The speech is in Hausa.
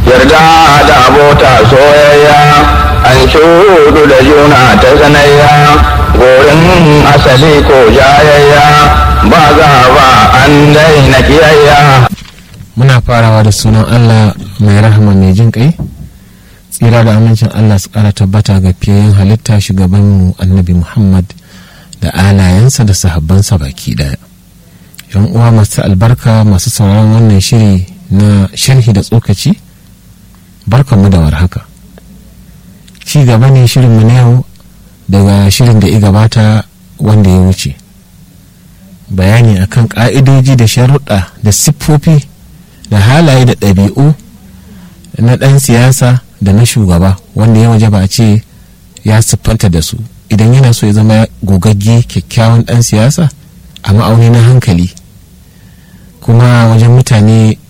yarda da abota soyayya an shudu da juna ta sanayya gorin asali ko jayayya ba za ba an daina kiyayya muna farawa da sunan allah mai rahama mai jin kai tsira da amincin allah su kara tabbata ga fiyayen halitta shugabanmu annabi muhammad da alayensa da sahabbansa baki daya yan uwa masu albarka masu sauraron wannan shiri na sharhi da tsokaci barkanmu da warhaka ci gaba ne shirinmu na yau daga shirin da ya gabata wanda ya wuce bayani akan ka'idoji da sharuɗa da siffofi da halaye da ɗabi'u na ɗan siyasa da na shugaba wanda ya waje ba a ce ya siffanta da su idan yana so ya zama gogagge kyakkyawan ɗan siyasa a ma'auni na hankali kuma wajen mutane